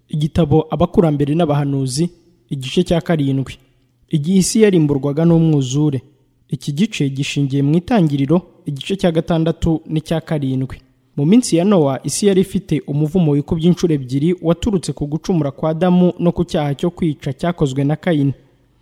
igitabo abakurambere n'abahanuzi igice cya karindwi igihe isi yarimburwaga n'umwuzure iki gice gishingiye mu itangiriro igice cya gatandatu n'icya karindwi mu minsi ya nowa isi yari ifite umuvumo wikubye inshuro ebyiri waturutse ku gucumura kwa damu no ku cyaha cyo kwica cyakozwe na kayini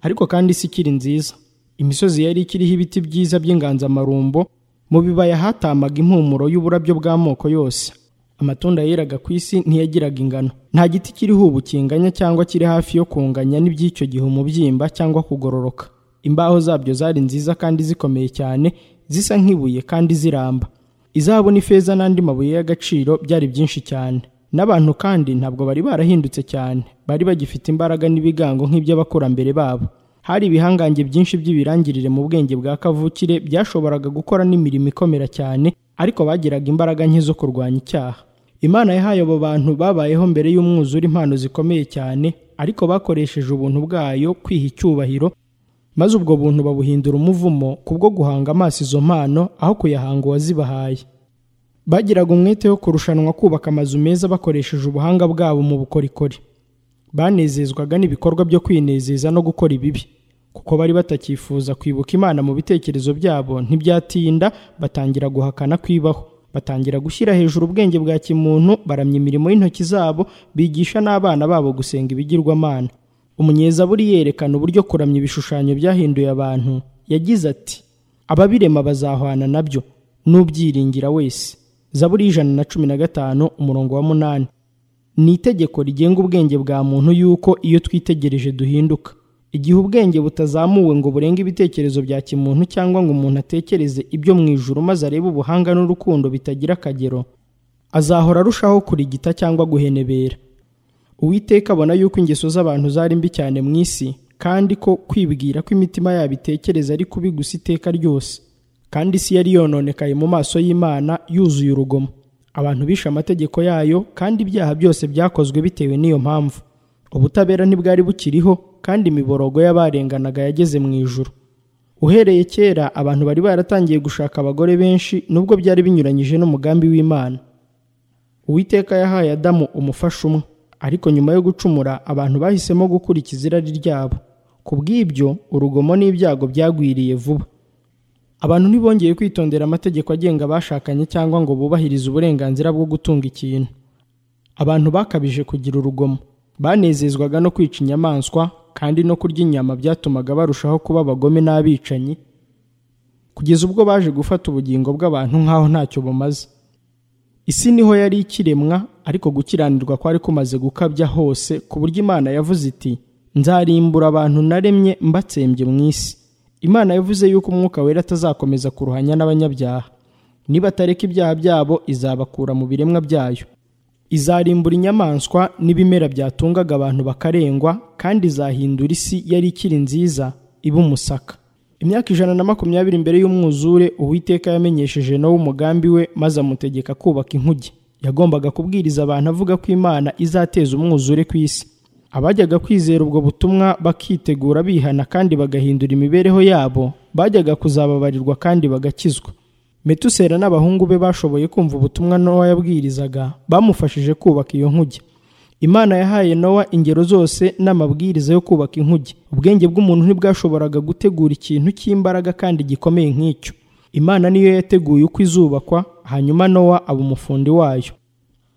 ariko kandi isi ikiri nziza imisozi yari ikiriho ibiti byiza by'inganzamarumbo mu bibaya hatamaga impumuro y'uburabyo bw'amoko yose amatunda yeraga ku isi ntiyagiraga ingano nta giti kiriho ubu kinganya cyangwa kiri hafi yo kunganya n'iby'icyo gihe umubyimba cyangwa kugororoka imbaho zabyo zari nziza kandi zikomeye cyane zisa nk'ibuye kandi ziramba izahabu n'ifeza n'andi mabuye y'agaciro byari byinshi cyane n'abantu kandi ntabwo bari barahindutse cyane bari bagifite imbaraga n'ibigango nk'iby'abakurambere babo hari ibihangange byinshi by'ibirangirire mu bwenge bwa kavukire byashoboraga gukora n'imirimo ikomera cyane ariko bagiraga imbaraga nke zo kurwanya icyaha imana yahaye abo bantu babayeho mbere y'umwuzure impano zikomeye cyane ariko bakoresheje ubuntu bwayo kwiha icyubahiro maze ubwo buntu babuhindura umuvumo kubwo guhanga amaso izo mpano aho kuyahanga uwazibahaye bagiraga umwete wo kurushanwa kubaka amazu meza bakoresheje ubuhanga bwabo mu bukorikori banezezwaga n'ibikorwa byo kwinezeza no gukora ibibi kuko bari batakifuza kwibuka imana mu bitekerezo byabo ntibyatinda batangira guhakana kwibaho batangira gushyira hejuru ubwenge bwa kimuntu baramya imirimo y'intoki zabo bigisha n'abana babo gusenga ibigirwamana umunyezaburi yerekana uburyo kuramya ibishushanyo byahinduye abantu yagize ati ababirema bazahwana nabyo n'ubyiringira wese zaburi y'ijana na cumi na gatanu umurongo wa munani ni itegeko rigenga ubwenge bwa muntu yuko iyo twitegereje duhinduka igihe ubwenge butazamuwe ngo burenge ibitekerezo bya kimuntu cyangwa ngo umuntu atekereze ibyo mu ijuru maze arebe ubuhanga n'urukundo bitagira akagero azahora arushaho kurigita cyangwa guhenebera uwiteka abona yuko ingeso z'abantu zari mbi cyane mu isi kandi ko kwibwira ko imitima yabo itekereza ari kubi gusa iteka ryose kandi isi yari yononekaye mu maso y'imana yuzuye urugomo abantu bishe amategeko yayo kandi ibyaha byose byakozwe bitewe n'iyo mpamvu ubutabera ntibwari bukiriho kandi imiborogo y'abarenganaga yageze mu ijuru uhereye kera abantu bari baratangiye gushaka abagore benshi nubwo byari binyuranyije n'umugambi w'imana uwiteka yahaye adamu umufasha umwe ariko nyuma yo gucumura abantu bahisemo gukurikiza irari ryabo ku bw'ibyo urugomo n'ibyago byagwiriye vuba abantu ntibongeye kwitondera amategeko agenga abashakanye cyangwa ngo bubahirize uburenganzira bwo gutunga ikintu abantu bakabije kugira urugomo banezezwaga no kwica inyamaswa kandi no kurya inyama byatumaga barushaho kuba abagome n'abicanyi kugeza ubwo baje gufata ubugingo bw'abantu nk'aho ntacyo bumaze isi niho yari ikiremwa ariko gukiranirwa kwari kumaze gukabya hose ku buryo imana yavuze iti nzarimbura abantu naremye mbatsembye mu isi imana yavuze yuko umwuka wera atazakomeza kuruhanya n'abanyabyaha nibatareka ibyaha byabo izabakura mu biremwa byayo izarimbura inyamaswa n'ibimera byatungaga abantu bakarengwa kandi izahindura isi yari ikiri nziza iba umusaka imyaka ijana na makumyabiri mbere y'umwuzure uwiteka yamenyesheje nawe umugambi we maze amutegeka kubaka inkuge yagombaga kubwiriza abantu avuga ko imana izateza umwuzure ku isi abajyaga kwizera ubwo butumwa bakitegura bihana kandi bagahindura imibereho yabo bajyaga kuzababarirwa kandi bagakizwa metusera n'abahungu be bashoboye kumva ubutumwa nowa yabwirizaga bamufashije kubaka iyo nkuge imana yahaye nowa ingero zose n'amabwiriza yo kubaka inkuge ubwenge bw'umuntu ntibwashoboraga gutegura ikintu cy'imbaraga kandi gikomeye nk'icyo imana niyo yateguye uko izubakwa hanyuma nowa aba umufundi wayo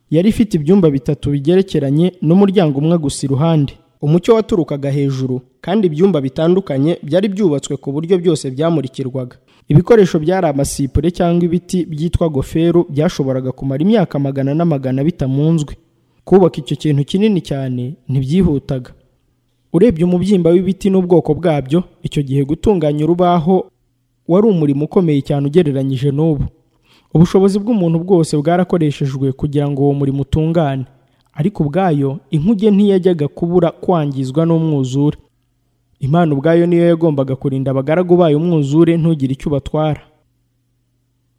yari ifite ibyumba bitatu bigerekeranye n'umuryango umwe gusa iruhande umucyo waturukaga hejuru kandi ibyumba bitandukanye byari byubatswe ku buryo byose byamurikirwaga ibikoresho byari amasipure cyangwa ibiti byitwa goferu byashoboraga kumara imyaka magana n'amagana bitamunzwe kubaka icyo kintu kinini cyane ntibyihutaga urebye umubyimba w'ibiti n'ubwoko bwabyo icyo gihe gutunganya urubaho wari umurimo ukomeye cyane ugereranyije n'ubu ubushobozi bw'umuntu bwose bwarakoreshejwe kugira ngo uwo murimo utungane ariko ubwayo inkuge ntiyajyaga kubura kwangizwa n'umwuzure imana ubwayo niyo yagombaga kurinda abagaragu bayo umwuzure ntugire icyo ubatwara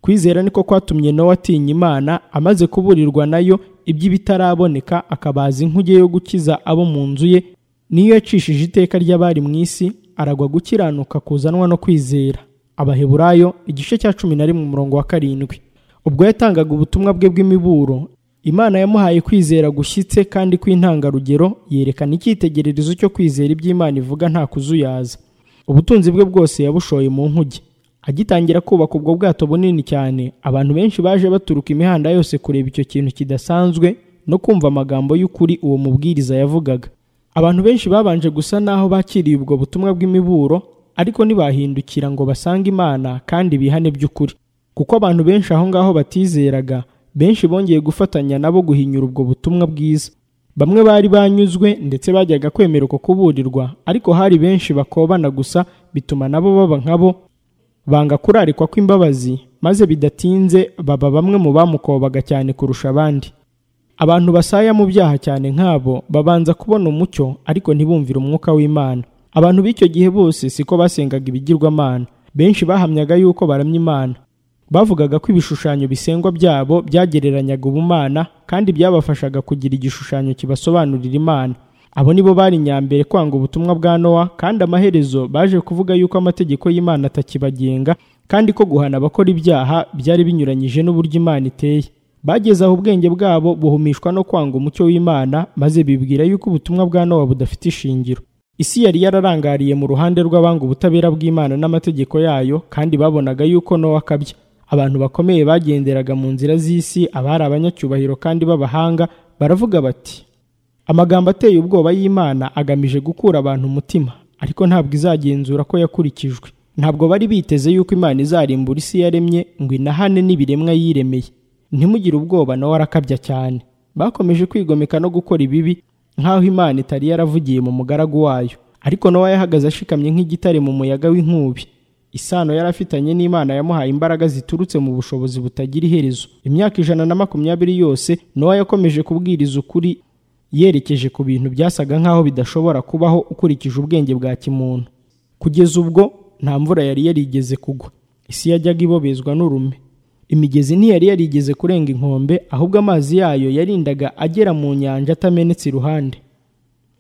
kwizera niko kwatumye nawe atinya imana amaze kuburirwa nayo iby'ibitaraboneka akabaza inkuge yo gukiza abo mu nzu ye niyo yacishije iteka ry'abari mu isi aragwa gukiranuka kuzanwa no kwizera abaheburayo igice cya cumi na rimwe umurongo wa karindwi ubwo yatangaga ubutumwa bwe bw'imiburo imana yamuhaye kwizera gushyitse kandi kw'intangarugero yerekana icyitegererezo cyo kwizera iby'imana ivuga nta kuzuyaza ubutunzi bwe bwose yabushoye mu nkuge agitangira kubaka ubwo bwato bunini cyane abantu benshi baje baturuka imihanda yose kureba icyo kintu kidasanzwe no kumva amagambo y'ukuri uwo mubwiriza yavugaga abantu benshi babanje gusa n'aho bakiriye ubwo butumwa bw'imiburo ariko ntibahindukira ngo basange imana kandi bihane by'ukuri kuko abantu benshi aho ngaho batizeraga benshi bongeye gufatanya nabo guhinyura ubwo butumwa bwiza bamwe bari banyuzwe ndetse bajyaga kwemera uko kuburirwa ariko hari benshi bakobana gusa bituma nabo baba nkabo banga kurarikwa kw'imbabazi maze bidatinze baba bamwe mu bamukobaga cyane kurusha abandi abantu basaya mu byaha cyane nk'abo babanza kubona umucyo ariko ntibumvire umwuka w'imana abantu b'icyo gihe bose siko basengaga ibigirwamana benshi bahamyaga yuko baramya imana bavugaga ko ibishushanyo bisengwa byabo byagereranyaga ubumana kandi byabafashaga kugira igishushanyo kibasobanurira imana abo nibo bari nyambere kwanga ubutumwa bwa nowa kandi amaherezo baje kuvuga yuko amategeko y'imana atakibagenga kandi ko guhana abakora ibyaha byari binyuranyije n'uburyo imana iteye bageze aho ubwenge bwabo buhumishwa no kwanga umucyo w'imana maze bibwira yuko ubutumwa bwa nowa budafite ishingiro isi yari yararangariye mu ruhande rw'abanga ubutabera bw'imana n'amategeko yayo kandi babonaga yuko nowa akabya abantu bakomeye bagenderaga mu nzira z'isi abari abanyacyubahiro kandi b'abahanga baravuga bati amagambo ateye ubwoba y'imana agamije gukura abantu umutima ariko ntabwo izagenzura ko yakurikijwe ntabwo bari biteze yuko imana izarimbura isi yaremye ngo inahane n'ibiremwa yiremeye ntimugire ubwoba nawe arakabya cyane bakomeje kwigomeka no gukora ibibi nk'aho imana itari yaravugiye mu mugaragu wayo ariko nawe yahagaze ashikamye nk'igitare mu muyaga w'inkubi isano yari afitanye n'imana yamuhaye imbaraga ziturutse mu bushobozi butagira iherezo imyaka ijana na makumyabiri yose nowa yakomeje kubwiriza ukuri yerekeje ku bintu byasaga nk'aho bidashobora kubaho ukurikije ubwenge bwa kimuntu kugeza ubwo nta mvura yari yarigeze kugwa isi yajyaga ibobezwa n'urume imigezi ntiyari yarigeze kurenga inkombe ahubwo amazi yayo yarindaga agera mu nyanja atamenetse iruhande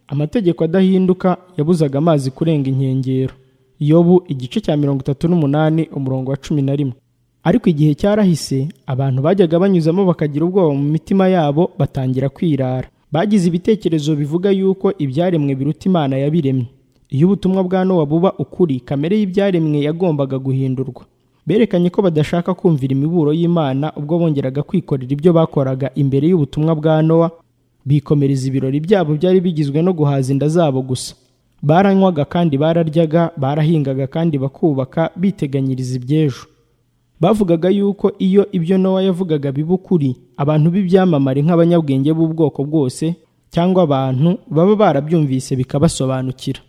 amategeko adahinduka yabuzaga amazi kurenga inkengero yobu igice cya mirongo itatu n'umunani umurongo wa cumi na rimwe ariko igihe cyarahise abantu bajyaga banyuzamo bakagira ubwoba mu mitima yabo batangira kwirara bagize ibitekerezo bivuga yuko ibyaremwe biruta imana yabiremye iyo ubutumwa bwa nowa buba ukuri kamere y'ibyaremwe yagombaga guhindurwa berekanye ko badashaka kumvira imiburo y'imana ubwo bongeraga kwikorera ibyo bakoraga imbere y'ubutumwa bwa nowa bikomereza ibirori byabo byari bigizwe no guhaza inda zabo gusa baranywaga kandi bararyaga barahingaga kandi bakubaka biteganyiriza iby'ejo bavugaga yuko iyo ibyo nowa yavugaga biba ukuri abantu b'ibyamamare nk'abanyabwenge b'ubwoko bwose cyangwa abantu baba barabyumvise bikabasobanukira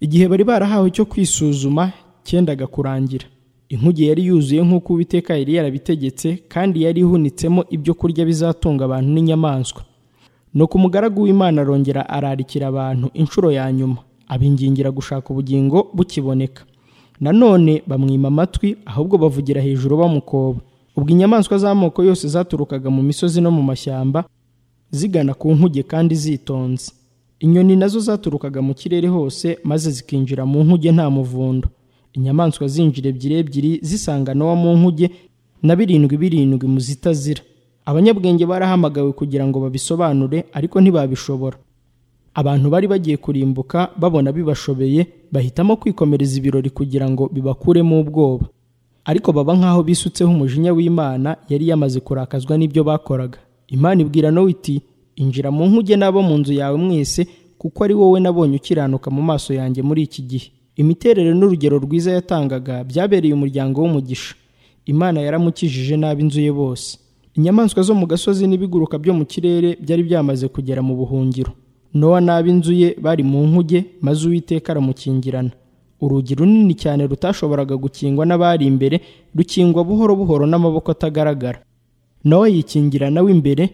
igihe bari barahawe cyo kwisuzuma cyendaga kurangira inkuge yari yuzuye nk'uko uwiteka yari yarabitegetse kandi yari ihunitsemo ibyo kurya bizatunga abantu n'inyamaswa nuko umugaragu w'imana arongera ararikira abantu inshuro ya nyuma abingingira gushaka ubugingo bukiboneka nanone bamwima amatwi ahubwo bavugira hejuru bamukoba ubwo inyamaswa z'amoko yose zaturukaga mu misozi no mu mashyamba zigana ku nkuge kandi zitonze inyoni nazo zaturukaga mu kirere hose maze zikinjira mu nkuge nta muvundo inyamaswa zinjira ebyiri ebyiri zisanga nowa mu nkuge na birindwi birindwi mu zitazira abanyabwenge barahamagawe kugira ngo babisobanure ariko ntibabishobora abantu bari bagiye kurimbuka babona bibashobeye bahitamo kwikomereza ibirori kugira ngo bibakuremo ubwoba ariko baba nk'aho bisutseho umujinya w'imana yari yamaze kurakazwa n'ibyo bakoraga imana ibwira nowe iti injira mu nkuge n'abo mu nzu yawe mwese kuko ari wowe nabonye ukiranuka mu maso yanjye muri iki gihe imiterere n'urugero rwiza yatangaga byabereye umuryango w'umugisha imana yaramukijije n'ab'inzu ye bose inyamaswa zo mu gasozi n'ibiguruka byo mu kirere byari byamaze kugera mu buhungiro nowa n'ab'inzu ye bari mu nkuge maze uwiteka aramukingirana urugi runini cyane rutashoboraga gukingwa n'abari imbere rukingwa buhoro buhoro n'amaboko atagaragara nowa yikingirana w'imbere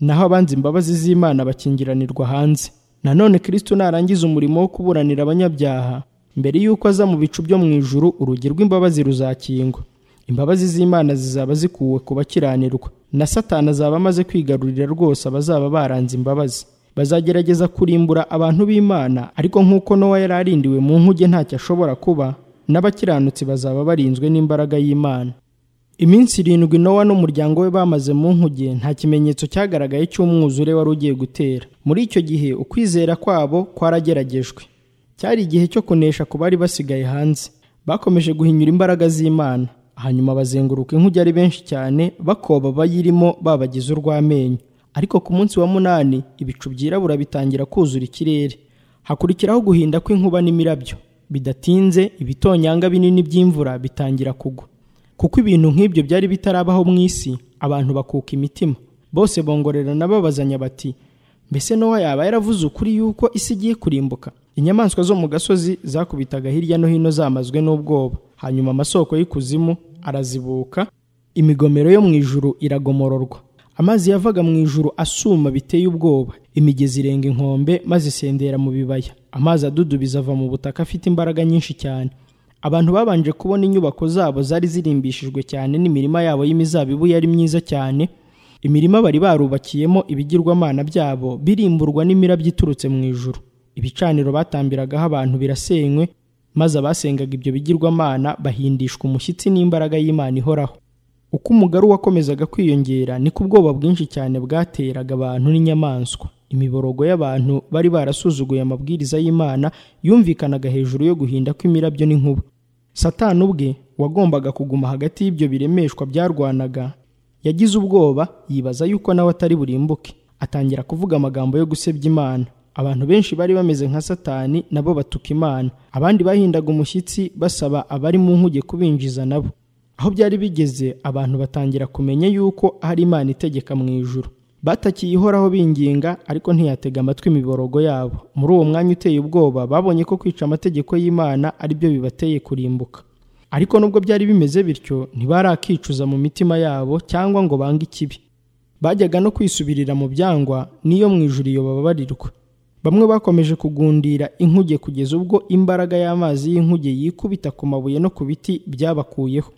naho abanza imbabazi z'imana bakingiranirwa hanze nanone kristo narangiza umurimo wo kuburanira abanyabyaha mbere y'uko aza mu bicu byo mu ijuru urugi rw'imbabazi ruzakingwa imbabazi z'imana zizaba zikuwe ku bakiranirwa na satani azaba amaze kwigarurira rwose abazaba baranze imbabazi bazagerageza kurimbura abantu b'imana ariko nk'uko nowa yari arindiwe mu nkuge ntacyo ashobora kuba n'abakiranutsi bazaba barinzwe n'imbaraga y'imana iminsi irindwi nowa n'umuryango we bamaze mu nkuge nta kimenyetso cyagaragaye cy'umwuzure wari ugiye gutera muri icyo gihe ukwizera kwabo kwarageragejwe cyari igihe cyo kunesha ku bari basigaye hanze bakomeje guhinyura imbaraga z'imana hanyuma bazenguruka inkuge ari benshi cyane bakoba abayirimo babagize urw'amenyo ariko ku munsi wa munani ibicu byirabura bitangira kuzura ikirere hakurikiraho guhinda kw'inkuba n'imirabyo bidatinze ibitonyanga binini by'imvura bitangira kugwa kuko ibintu nk'ibyo byari bitarabaho mu isi abantu bakuka imitima bose bongorerana babazanya bati mbese nowa yaba yaravuze ukuri yuko isi igiye kurimbuka inyamaswa zo mu gasozi zakubitaga hirya no hino zamazwe n'ubwoba hanyuma amasoko y'ikuzimu arazibuka imigomero yo mu ijuru iragomororwa amazi yavaga mu ijuru asuma biteye ubwoba imigezi irenga inkombe maze isendera mu bibaya amazi adudubiza ava mu butaka afite imbaraga nyinshi cyane abantu babanje kubona inyubako zabo zari zirimbishijwe cyane n'imirima yabo y'imizabibu yari myiza cyane imirima bari barubakiyemo ibigirwamana byabo birimburwa n'imirabyo iturutse mu ijuru ibicaniro batambiragaho abantu birasenywe maze abasengaga ibyo bigirwamana bahindishwa umushyitsi n'imbaraga y'imana ihoraho uko umugaru wakomezaga kwiyongera niko ubwoba bwinshi cyane bwateraga abantu n'inyamaswa imiborogo y'abantu bari barasuzuguye amabwiriza y'imana yumvikanaga hejuru yo guhinda kw'imirabyo n'inkuba satani ubwe wagombaga kuguma hagati y'ibyo biremeshwa byarwanaga yagize ubwoba yibaza yuko nawe atari burimbuke atangira kuvuga amagambo yo gusebya imana abantu benshi bari bameze nka satani nabo batuka imana abandi bahindaga umushyitsi basaba abari mu nkuge kubinjiza nabo aho byari bigeze abantu batangira kumenya yuko hari imana itegeka mu ijuru batakiye ihoraho binginga ariko ntiyatega amatwi imiborogo yabo muri uwo mwanya uteye ubwoba babonye ko kwica amategeko y'imana ari byo bibateye kurimbuka ariko nubwo byari bimeze bityo ntibarakicuza mu mitima yabo cyangwa ngo bange ikibi bajyaga no kwisubirira mu byangwa n'iyo mu ijuru iyo bababarirwa bamwe bakomeje kugundira inkuge kugeza ubwo imbaraga y'amazi y'inkuge yikubita ku mabuye no ku biti byabakuyeho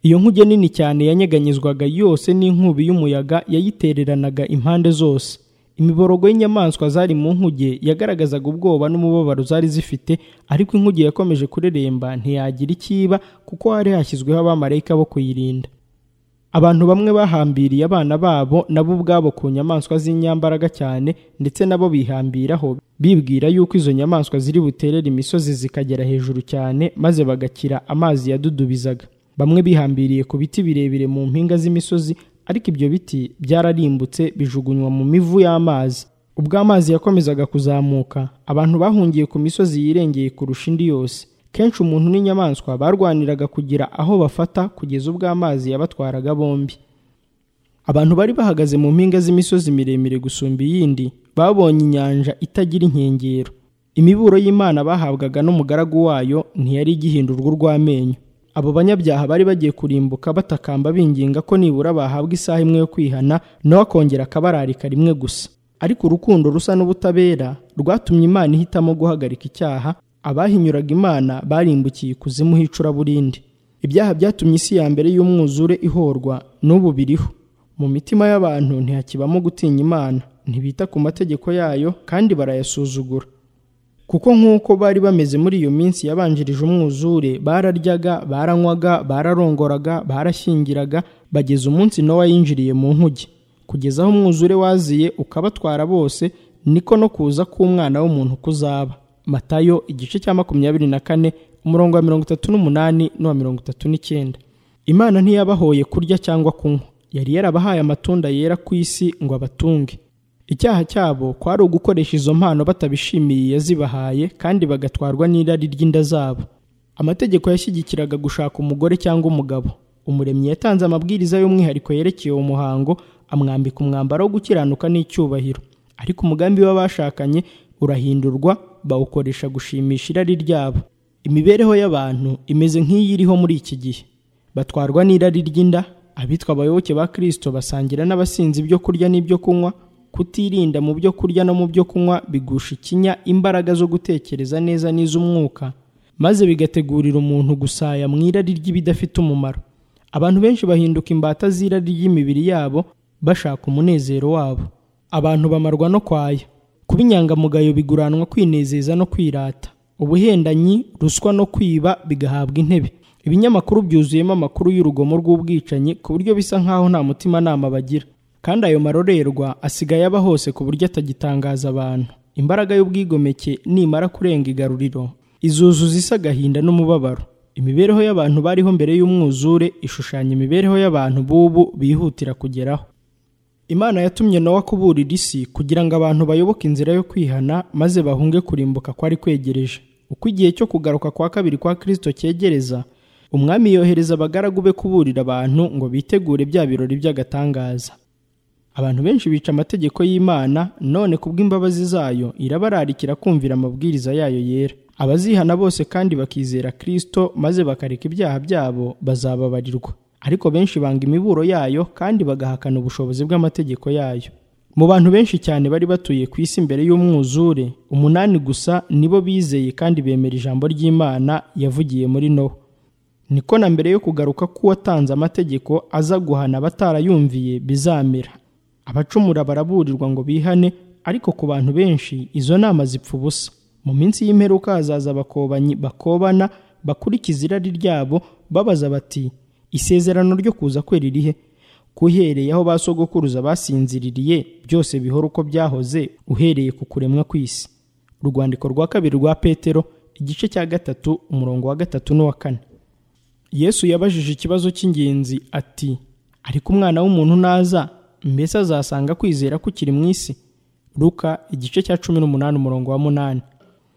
iyo nkuge nini cyane yanyeganyizwaga yose n'inkubi y'umuyaga yayitereranaga impande zose imiborogo y'inyamaswa zari mu nkuge yagaragazaga ubwoba n'umubabaro zari zifite ariko inkuge yakomeje kureremba ntiyagira ikiba kuko hari hashyizweho abamarayika bo kuyirinda abantu bamwe bahambiriye abana babo nabo ubwabo ku nyamaswa z'inyambaraga cyane ndetse nabo bihambiraho bibwira yuko izo nyamaswa ziri buterere imisozi zikagera hejuru cyane maze bagakira amazi yadudubizaga bamwe bihambiriye ku biti birebire mu mpinga z'imisozi ariko ibyo biti byararimbutse bijugunywa mu mivu y'amazi ubwo amazi yakomezaga kuzamuka abantu bahungiye ku misozi yirengeye kurusha indi yose kenshi umuntu n'inyamaswa barwaniraga kugira aho bafata kugeza ubwo amazi yabatwaraga bombi abantu bari bahagaze mu mpinga z'imisozi miremire gusumba iyindi babonye inyanja itagira inkengero imiburo y'imana bahabwaga n'umugaragu wayo ntiyari igihindurwa urw'amenyo abo banyabyaha bari bagiye kurimbuka batakamba binginga ko nibura bahabwa isaha imwe yo kwihana nawe akongera akabararika rimwe gusa ariko urukundo rusa n'ubutabera rwatumye imana ihitamo guhagarika icyaha abahinyuraga imana barimbukiye ikuzimu h'icuraburindi ibyaha byatumye isi ya mbere y'umwuzure ihorwa n'ubu biriho mu mitima y'abantu ntihakibamo gutinya imana ntibita ku mategeko yayo kandi barayasuzugura kuko nk'uko bari bameze muri iyo minsi yabanjirije umwuzure bararyaga baranywaga bararongoraga barashyingiraga bageza umunsi nowa yinjiriye mu nkuge kugeza aho umwuzure waziye ukabatwara bose niko no kuza k'umwana w'umuntu kuzaba matayo igice cya makumyabiri na kane umurongo wa mirongo itatu n'umunani n'uwa mirongo itatu n'icyenda imana ntiyabahoye kurya cyangwa kunywa yari yarabahaye amatunda yera ku isi ngo abatunge icyaha cyabo kwari ugukoresha izo mpano batabishimiye yazibahaye kandi bagatwarwa n'irari ry'inda zabo amategeko yashyigikiraga gushaka umugore cyangwa umugabo umuremyi yatanze amabwiriza y'umwihariko yerekeye uwo muhango amwambika umwambaro wo gukiranuka n'icyubahiro ariko umugambi w'abashakanye urahindurwa bawukoresha gushimisha irari ryabo imibereho y'abantu imeze nk'iyi iriho muri iki gihe batwarwa n'irari ry'inda abitwa abayoboke ba kirisito basangira n'abasinzi ibyo kurya n'ibyo kunywa kutirinda mu byo kurya no mu byo kunywa bigusha ikinya imbaraga zo gutekereza neza n'iz'umwuka maze bigategurira umuntu gusaya mu irari ry'ibidafite umumaro abantu benshi bahinduka imbata z'irari ry'imibiri yabo bashaka umunezero wabo abantu bamarwa no kwaya kuba inyangamugayo biguranwa kwinezeza no kwirata ubuhendanyi ruswa no kwiba bigahabwa intebe ibinyamakuru byuzuyemo amakuru y'urugomo rw'ubwicanyi ku buryo bisa nk'aho nta mutimanama bagira kandi ayo marorerwa asigaye aba hose ku buryo atagitangaza abantu imbaraga y'ubwigomeke nimara kurenga igaruriro izuzuza isa agahinda n'umubabaro imibereho y'abantu bariho mbere y'umwuzure ishushanya imibereho y'abantu b'ubu bihutira kugeraho imana yatumye nawe akuburira isi kugira ngo abantu bayoboke inzira yo kwihana maze bahunge kurimbuka kwari kwegereje uko igihe cyo kugaruka kwa kabiri kwa kirisito cyegereza umwami yohereza abagaragu be kuburira abantu ngo bitegure bya birori by'agatangaza abantu benshi bica amategeko y'imana none kubw'imbabazi zayo irabararikira kumvira amabwiriza yayo yera abazihana bose kandi bakizera kirisito maze bakareka ibyaha byabo bazababarirwa ariko benshi banga imiburo yayo kandi bagahakana ubushobozi bw'amategeko yayo mu bantu benshi cyane bari batuye ku isi mbere y'umwuzure umunani gusa nibo bizeye kandi bemera ijambo ry'imana yavugiye muri nowa niko na mbere yo kugaruka k'uwatanze amategeko aza guhana abatarayumviye bizamera abacumura baraburirwa ngo bihane ariko ku bantu benshi izo nama zipfa ubusa mu minsi y'imperuka hazaza abakobanyi bakobana bakurikiza irari ryabo babaza bati isezerano ryo kuza kwera irihe kuhereye aho ba sogokuruza basinziririye byose bihora uko byahoze uhereye ku kuremwa kw'isi urwandiko rwa kabiri rwa petero igice cya gatatu umurongo wa gatatu n'uwa kane yesu yabajije ikibazo cy'ingenzi ati ariko umwana w'umuntu naza mbese azasanga kwizera kukiri mu isi ruka igice cya cumi n'umunani umurongo wa munani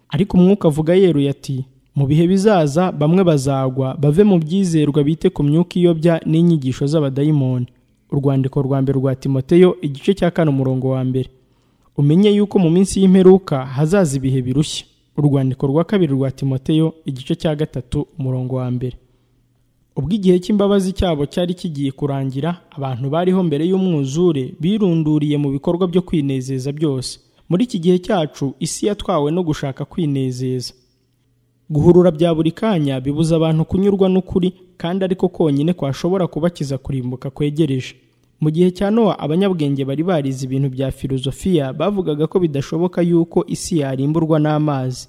ariko umwuka avuga yeruye ati mu bihe bizaza bamwe bazagwa bave mu byizerwa bite ku myuka iyobya n'inyigisho z'abadayimoni urwandiko rwa mbere rwa timoteyo igice cya kane umurongo wa mbere umenye yuko mu minsi y'imperuka hazaza ibihe birushya urwandiko rwa kabiri rwa timoteyo igice cya gatatu umurongo wa mbere ubwo igihe cy'imbabazi cyabo cyari kigiye kurangira abantu bariho mbere y'umwuzure birunduriye mu bikorwa byo kwinezeza byose muri iki gihe cyacu isi yatwawe no gushaka kwinezeza guhurura bya buri kanya bibuza abantu kunyurwa n'ukuri kandi ariko konyine kwashobora kubakiza kurimbuka kwegereje mu gihe cya nowa abanyabwenge bari barize ibintu bya filozofiya bavugaga ko bidashoboka yuko isi yarimburwa n'amazi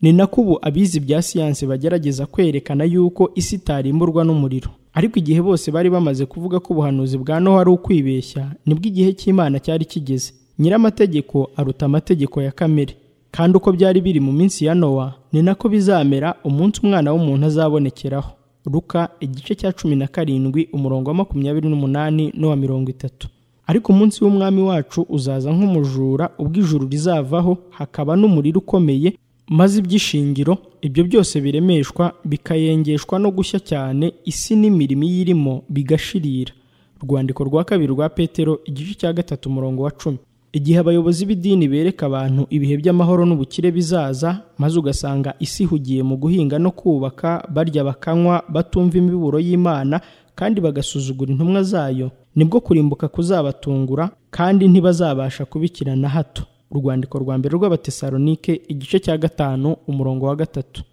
ni nako ubu abize ibya siyansi bagerageza kwerekana yuko isi itarimburwa n'umuriro ariko igihe bose bari bamaze kuvuga ko ubuhanuzi bwa nowa ari ukwibeshya nibwo igihe cy'imana cyari kigeze nyir'amategeko aruta amategeko ya kamere kandi uko byari biri mu minsi ya nowa ni nako bizamera umunsi umwana w'umuntu azabonekeraho ruka igice cya cumi na karindwi umurongo wa makumyabiri n'umunani n'uwa mirongo itatu ariko umunsi w'umwami wacu uzaza nk'umujura ubwo ijuru rizavaho hakaba n'umuriro ukomeye maze iby'ishingiro ibyo byose biremeshwa bikayengeshwa no gushya cyane isi n'imirimo iyirimo bigashirira urwandiko rwa kabiri rwa petero igice cya gatatu umurongo wa cumi igihe abayobozi b'idini bereka abantu ibihe by'amahoro n'ubukire bizaza maze ugasanga isi ihugiye mu guhinga no kubaka barya bakanywa batumva imiburo y'imana kandi bagasuzugura intumwa zayo nibwo kurimbuka kuzabatungura kandi ntibazabasha kubikira na hato urwandiko rwa mbere rw'abatesalonike igice cya gatanu umurongo wa gatatu